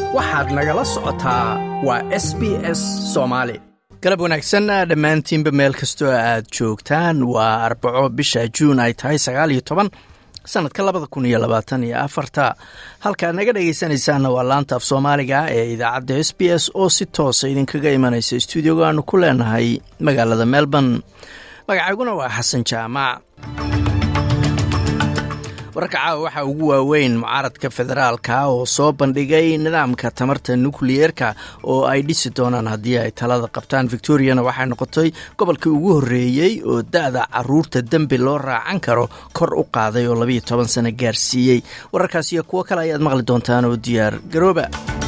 waxaad nagala socotaa waa s b s soomaali galab wanaagsan dhammaantiinba meel kastoo aad joogtaan waa arbaco bisha juun ay tahay sagaal iyo toban sanadka labada kun iyo labaatan iyo afarta halkaad naga dhegaysanaysaanna waa laanta af soomaaliga ee idaacadda s b s oo si toosa idinkaga imanaysa stuudioga aanu ku leenahay magaalada melbourne magacayguna waa xasan jaamac wararka caawa waxaa ugu waaweyn mucaaradka federaalka oo soo bandhigay nidaamka tamarta nukliyeerka oo ay dhisi doonaan haddii ay talada qabtaan victoriana waxay noqotay gobolkii ugu horreeyey oo da-da caruurta dembi loo raacan karo kor u qaaday oo labayo toban sano gaarsiiyey wararkaas iyo kuwo kale ayaad maqli doontaan oo diyaar garooba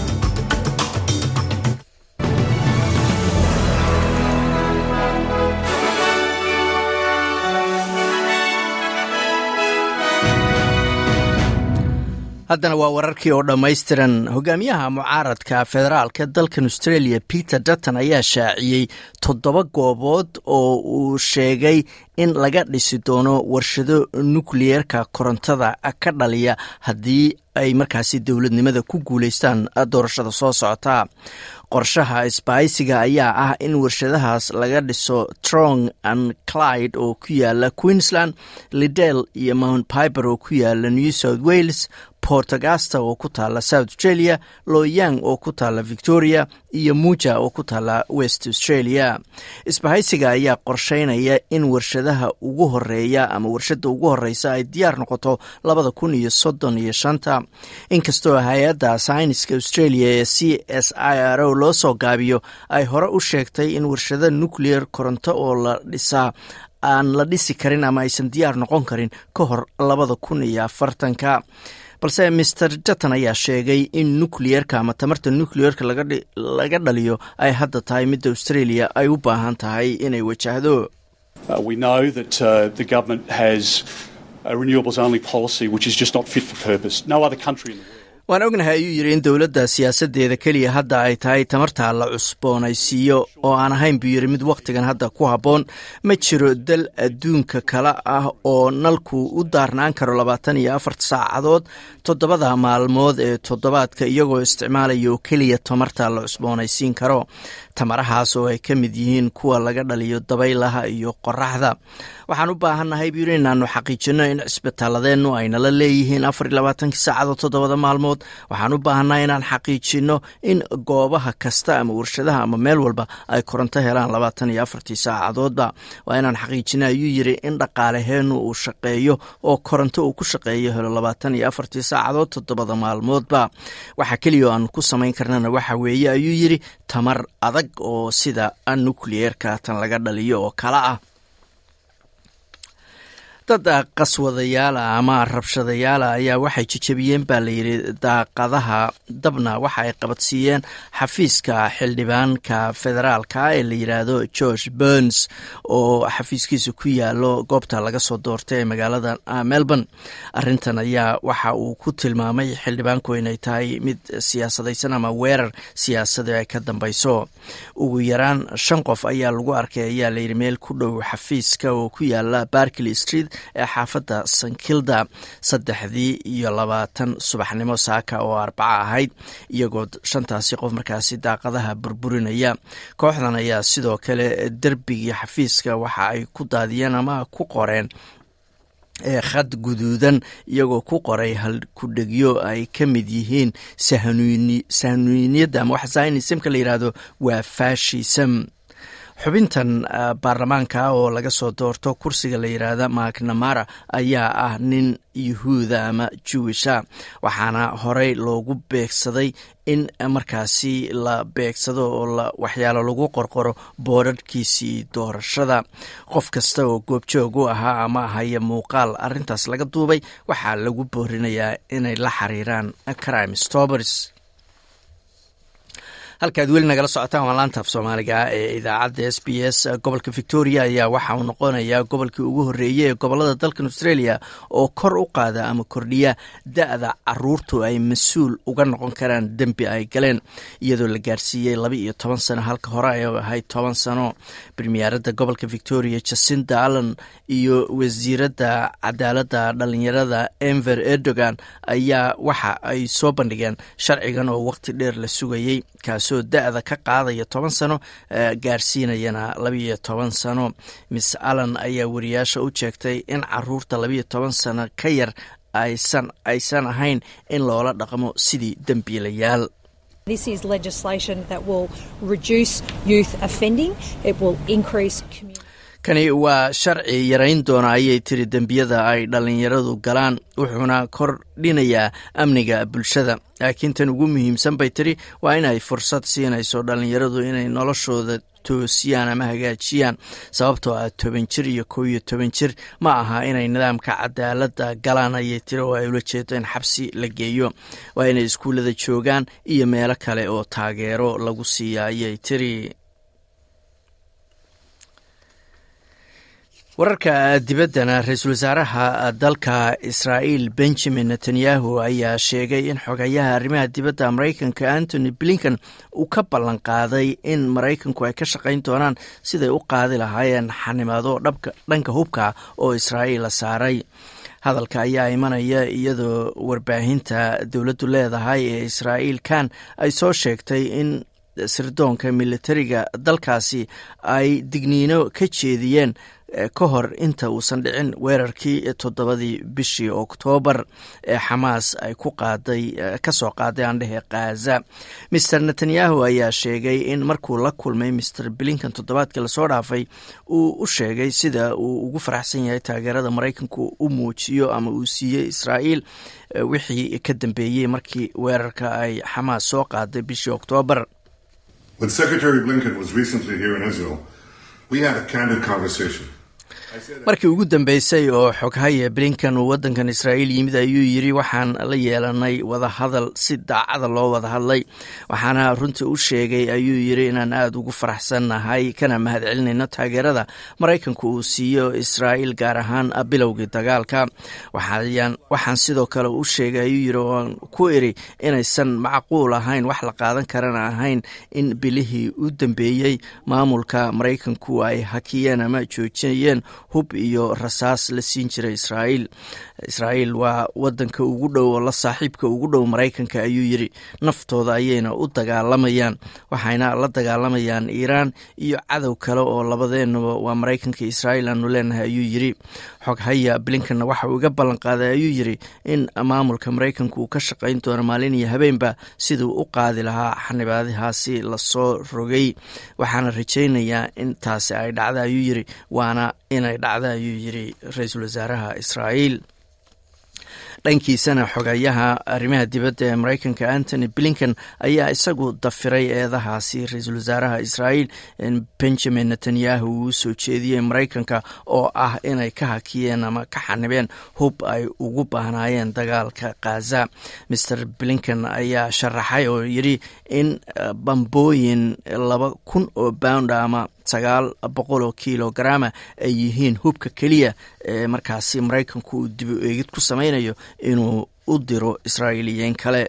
haddana waa wararkii oo dhammaystiran hogaamiyaha mucaaradka federaalka dalkan australia peter dutton ayaa shaaciyey toddoba goobood oo uu sheegay in laga dhisi doono warshado nukliyeerka korontada ka dhaliya haddii ay markaasi dowladnimada ku guulaystaan doorashada soo socota qorshaha isbaaysiga ayaa ah in warshadahaas laga dhiso trong and clyde oo ku yaala queensland lidel iyo mount piber oo ku yaala new south wales port augusta oo ku taala south australia loyang oo ku taala victoria iyo muja oo ku taala west australia isbahaysiga ayaa qorsheynaya in warshadaha ugu horeeya ama warshada ugu horeysa ay diyaar noqoto labada kun iyo soddon iyo shanta inkastoo hay-adda sayniska australia ee c s i r o loo soo gaabiyo ay hore u sheegtay in warshada nuclear koronto oo la dhisaa aan la dhisi karin ama aysan diyaar noqon karin ka hor labada kun iyo afartanka balse master jatton ayaa sheegay in nucleerka ama tamarta nucleerka laga dhaliyo ay hadda tahay midda australia ay u baahan tahay inay wajahdo waan ognahay ayuu yidhi in dowladda siyaasadeeda keliya hadda ay tahay tamarta la cusboonaysiiyo oo aan ahayn buu yidhi mid wakhtigan hadda ku habboon ma jiro dal adduunka kale ah oo nalku u daarnaan karo labaatan iyo afarta saacadood toddobada maalmood ee toddobaadka iyagoo isticmaalaya oo keliya tamarta la cusboonaysiin karo tamarahaas oo ay ka mid yihiin kuwa laga dhaliyo dabaylaha iyo qoraxda waxaan u baahannahay buu yidhi inaanu xaqiijinno in cisbitaaladeennu aynala leeyihiin afar iyo labaatankii saacadood toddobada maalmood waxaan u baahannahay inaan xaqiijinno in goobaha kasta ama warshadaha ama meel walba ay koronto helaan labaatan iyo afartii saacadoodba waa inaan xaqiijino ayuu yidhi in dhaqaalaheennu uu shaqeeyo oo koronto uu ku shaqeeyo helo labaatan iyo afartii saacadood toddobada maalmoodba waxa keliya oo aan ku samayn karnana waxa weeye ayuu yidhi tamar adag oo sida nucleerka tan laga dhaliyo oo kale ah dad qaswadayaala ama rabshadayaala ayaa waxay jejebiyeen baa layidhi daaqadaha dabna waxa ay qabadsiiyeen xafiiska xildhibaanka federaalka ee la yidhaahdo george burns oo xafiiskiisa ku yaalo goobta laga soo doortay ee magaalada melbourne arintan ayaa waxa uu ku tilmaamay xildhibaanku inay tahay mid siyaasadaysan ama weerar siyaasada ay ka dambeyso ugu yaraan shan qof ayaa lagu arkay ayaa layidhi meel ku dhow xafiiska oo ku yaala barkley street ee xaafadda sankilda saddexdii iyo labaatan subaxnimo saaka oo arbaco ahayd iyagoo shantaasi qof markaasi daaqadaha burburinaya kooxdan ayaa sidoo kale derbigii xafiiska waxa ay ku daadiyeen ama ku qoreen ee khad guduudan iyagoo ku qoray hal kudhegyo ay ka mid yihiin sahnuuniyadda ama wax zionismka la yidhaahdo waa fashism xubintan baarlamaanka oo laga soo doorto kursiga la yidhaahda macnamara ayaa ah nin yuhuuda ama jewisha waxaana horey loogu beegsaday in markaasi la beegsado oo waxyaalo lagu qorqoro boorarhkiisii doorashada qof kasta oo goobjoog u ahaa ama haya muuqaal arintaas laga duubay waxaa lagu boorinayaa inay la xiriiraan crime stobers halkaad weli nagala socotaan waa laantaaf soomaaliga ee idaacadda s b s gobolka victoria ayaa waxa uu noqonayaa gobolkii ugu horreeyey ee gobolada dalkan australia oo kor u qaada ama kordhiya da-da caruurtu ay mas-uul uga noqon karaan dembi ay galeen iyadoo la gaarsiiyey laba iyo toban sano halka hore ay ahayd toban sano premiyeeradda gobolka victoria jacinda allen iyo wasiiradda cadaaladda dhalinyarada enver erdogan ayaa waxa ay soo bandhigeen sharcigan oo waqti dheer la sugayey kaasoo da-da ka qaadaya toban sano gaarsiinayana labiiyo toban sano miss allen ayaa wariyaasha u jeegtay in caruurta labiiyo toban sano ka yar aysan aysan ahayn in loola dhaqmo sidii dembiilayaal This is legislation that will reduce youth offending. It will increase community. kani waa sharci yarayn doona ayay tiri dembiyada ay dhallinyaradu galaan wuxuuna kordhinayaa amniga bulshada laakiin tan ugu muhiimsan bay tiri waa inay fursad siinayso dhallinyaradu inay noloshooda toosiyaan ama hagaajiyaan sababtoo ah toban jir iyo kow iyo toban jir ma aha inay nidaamka cadaaladda galaan ayay tiri oo ay ula jeedo in xabsi la geeyo waa inay iskuullada joogaan iyo meelo kale oo taageero lagu siiya ayay tiri wararka dibaddana ra-iisul wasaaraha dalka israa'iil benjamin netanyahu ayaa sheegay in xogayaha arrimaha dibadda maraykanka antony blinken uu ka ballan qaaday in maraykanku ay ka shaqayn doonaan siday u qaadi lahaayeen xanimaado dhanka hubka oo israa'iil la saaray hadalka ayaa imanaya iyadoo warbaahinta dowladdu leedahay ee israa'iil kan ay soo sheegtay in sirdoonka militariga dalkaasi ay digniino ka jeediyeen ka hor inta uusan dhicin weerarkii toddobadii bishii oktoobar ee xamaas ay ku qaaday ka soo qaaday aandhehe khaza master netanyahu ayaa sheegay in markuu la kulmay master blinkan toddobaadkii lasoo dhaafay uu u sheegay sida uu ugu faraxsan yahay taageerada maraykanku u muujiyo ama uu siiyey israa'iil wixii ka dambeeyey markii weerarka ay xamaas soo qaaday bishii oktoobar markii ugu dambeysay oo xoghaye blinkan uu waddankan israa'iil yimid ayuu yidri waxaan la yeelanay wadahadal si daacada loo wada hadlay waxaana runtii u sheegay ayuu yidri inaan aada ugu faraxsannahay kana mahad celinayno taageerada maraykanku uu siiyo israa'iil gaar ahaan bilowgii dagaalka waxaan sidoo kale u sheegay ayuu yidhi oan ku iri inaysan macquul ahayn wax la qaadan karana ahayn in bilihii u dambeeyey maamulka maraykanku ay hakiyeen ama joojinayeen hub iyo rasaas la siin jiray israa'iil israa'iil waa wadanka ugu dhow oo la saaxiibka ugu dhow maraykanka ayuu yidhi naftooda ayayna u dagaalamayaan waxayna la dagaalamayaan iiraan iyo cadow kale oo labadeenaba waa maraykanka israa'iil aanu leenahay ayuu yidhi xoghaya blinkanna waxa uu iga ballan qaaday ayuu yidhi in maamulka maraykanka uu ka shaqayn doono maalin iyo habeenba siduu u qaadi lahaa xanibaadahaasi lasoo rogay waxaana rajaynayaa in taasi ay dhacda ayuu yidhi waana inay dhacda ayuu yidhi ra-iisul wasaaraha israa'iil dhankiisana xogayaha arrimaha dibadda ee maraykanka antony blinken ayaa isagu dafiray eedahaasi ra-iisul wasaaraha israa'iil benjamin netanyahu uu soo jeediyey maraykanka oo ah inay ka hakiyeen ama ka xanibeen hub ay ugu baahnaayeen dagaalka khaza master blinken ayaa sharaxay oo yidhi in bambooyin laba kun oo bound ama sagaal boqol oo kilograma ay yihiin hubka keliya ee markaasi maraykanku uu dib u eegid ku samaynayo inuu u diro israa'iiliyiin kale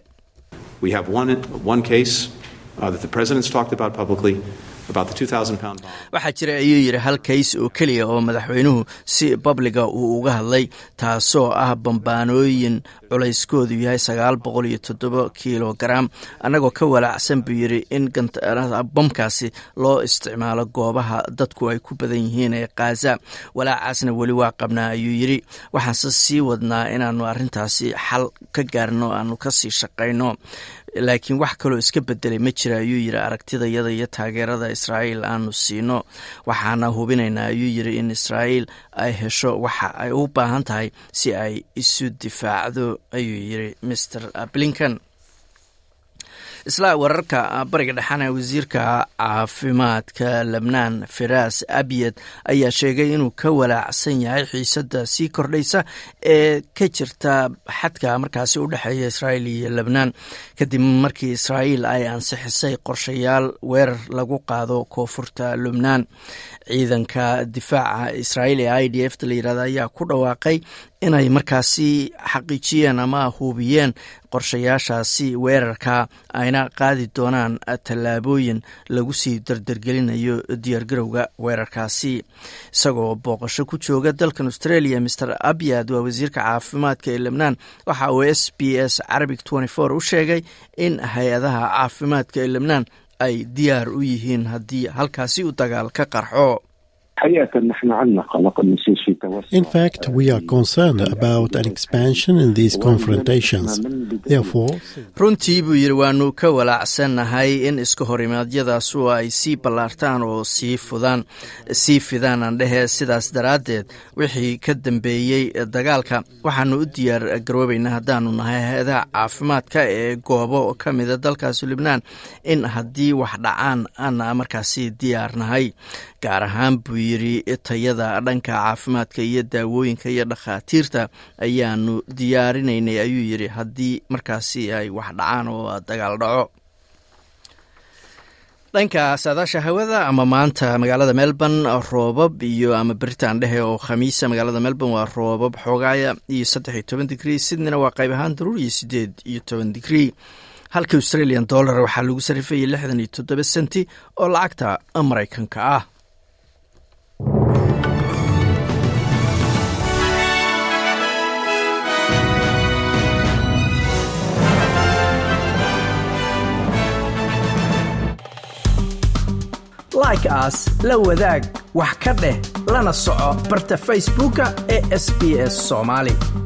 waxaa jira ayuu yidhi hal kays oo keliya oo madaxweynuhu si babliga uu uga hadlay taasoo ah bambaanooyin culayskoodu yahay sagaal boqol iyo toddoba kilogaram annagoo ka walaacsan buu yidhi in bamkaasi loo isticmaalo goobaha dadku ay ku badan yihiin ee khaza walaacaasna weli waa qabnaa ayuu yidhi waxaanse sii wadnaa inaanu arrintaasi xal ka gaarno aanu kasii shaqayno laakiin wax kaloo iska bedelay ma jira ayuu yidhi aragtidayada iyo taageerada israa'iil aanu siino waxaana hubinaynaa ayuu yidhi in israa'iil ay hesho waxa ay u baahan tahay si ay isu difaacdo ayuu yidhi master blinken isla wararka bariga dhexana wasiirka caafimaadka lebnaan firaas abiyed ayaa sheegay inuu ka walaacsan yahay xiisadda sii kordhaysa ee ka jirta xadka markaasi u dhexeeya israa'iil iyo lebnaan kadib markii israa'iil ay ansixisay qorshayaal weerar lagu qaado koonfurta lubnaan ciidanka difaaca israa'iil ee i d f ta la yirahda ayaa ku dhawaaqay inay markaasi xaqiijiyeen ama hubiyeen qorshayaashaasi weerarka ayna qaadi doonaan tallaabooyin lagu sii dardargelinayo diyaargarowga weerarkaasi isagoo booqasho ku jooga dalkan australia maer abyad waa wasiirka caafimaadka ee lebnaan waxa uu s b s carabic u sheegay in hay-adaha caafimaadka ee lebnaan ay diyaar u yihiin haddii halkaasi u dagaal ka qarxo In fact, we are concerned about an expansion in these confrontations. Therefore, runtii buu yidhi waanu ka walaacsannahay in iska horimaadyadaasu ay sii ballaartaan oo sii fudaan sii fidaan aan dhehe sidaas daraaddeed wixii ka dambeeyey dagaalka waxaanu u diyaar garoobaynaa haddaanu nahay hay-adaha caafimaadka ee goobo ka mida dalkaasi libnaan in haddii wax dhacaan aana markaasi diyaar nahay gaar ahaan buu yidhi tayada dhanka caafimaadka iyo daawooyinka iyo dhakhaatiirta ayaanu diyaarinaynay ayuu yidhi haddii markaasi ay wax dhacaan oo dagaal dhaco dhanka saadaasha hawada ama maanta magaalada melbourne roobab iyo ama beritaan dhehe oo khamiisa magaalada melbourne waa roobab xoogaaya iyo saddex iyo toban digrii sydneyna waa qayb ahaan daruur iyo sideed iyo toban digrii halka australian dollar waxaa lagu sarifayay lixdan iyo toddoba senti oo lacagta maraykanka ah like aas la wadaag wax ka dheh lana soco barta facebooka ee sb s soomaali